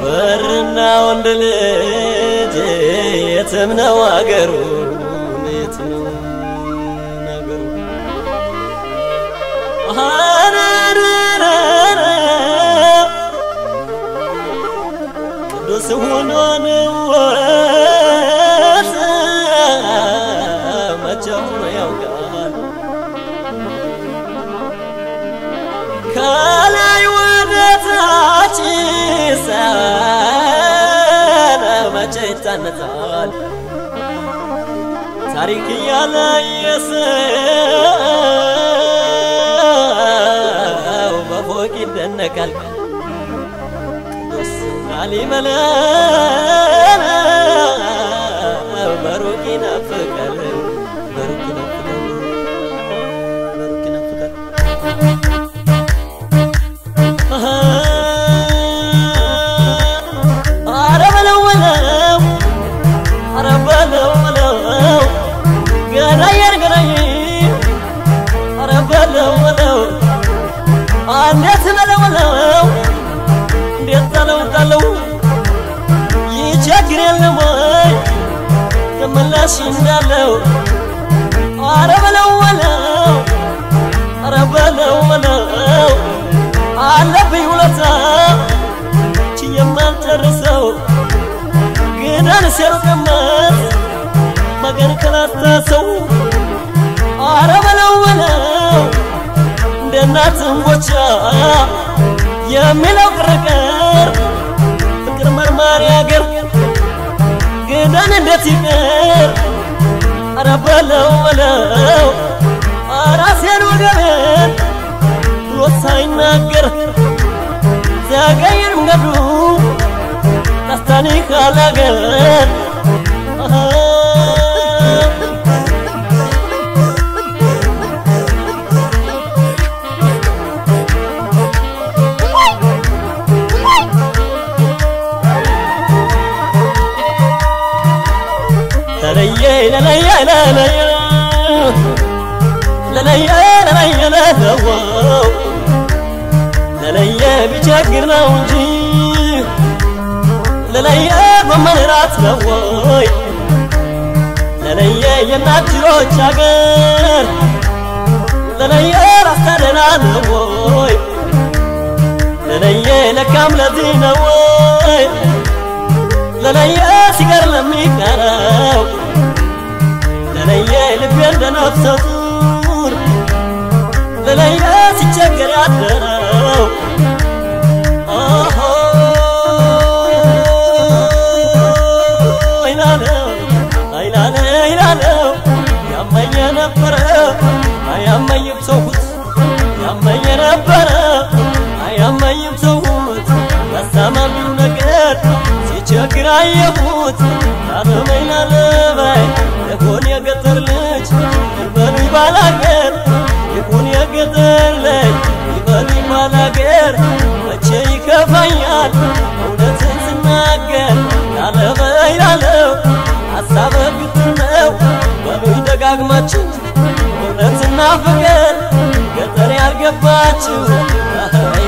ወርና ወንድ ልጅ የትም ነው አገሩ የት ነው ነገሩ አረረረ ቅዱስ ሆኖን ወት መቼም ያውቃል ከላይ ወደ ታች ሰነ መቼ ይታነጻል ታሪክ እያለ የሰው በፎቅ ይደነቃል ቅዱስ ላሊበላ በሩቅ ይናፍቃል በሩቅ ይናፍቃል በሩቅ ይናፍቃል አረ በለው በለው አረ በለው በለው ገናዬን ገናዬ አረ በለው በለው እንዴት በለው በለው እንዴት ጣለው ጣለው ይቸግር የለም ወይ ተመላሽ እንዳለው አረ በለው በለው አረ በለው በለው አለብኝ ውለታ የማልጨርሰው ግዳን ሲያልቀመጥ መገን ከላታሰው አረ በለው በለው እንደ እናት እንጎቻ የሚለው ቅርቅር ፍቅር መርማሪ አገር ግዳን እንዴት ይቅር አረ በለው በለው ራሴን ወገቤን ብሎ ሳይናገር ዘገየን መንገዱ ደስታኒ ካላገር ለለየ ለለየ ለለየ ለለየ ለለየ ለለወው ለለየ ቢቸግር ነው እንጂ ለለየ በመራት ነው ወይ ለለየ የናጅሮች አገር ለለየ ራስታደና ነው ወይ ለለየ ለካም ለዚህ ነው ወይ ለለየ ሲቀር ለሚቀረው ለለየ ልቤ እንደ ነፍሰ ጡር ለለየ ሲቸገር ያደረው ኦሆ ይላለው አይላለ ይላለው ያመኘ ነበረ አያመኝም ሰውት ያመኘ ነበረ አያመኝም ሰውት ያሳማሚው ነገር ሲቸግር አየሁት ላለበይ ላለበይ የሆን የገጠር ልጅ ይበሉኝ ባላገር ይሁን የገጠር ልጅ ይበሉኝ ባላገር መቼ ይከፋኛል እውነትን ስናገር ላለበይ ላለው ሀሳበ ግትር ነው በሉኝ ደጋግማችሁ እውነትና ፍቅር ገጠር ያልገባችሁ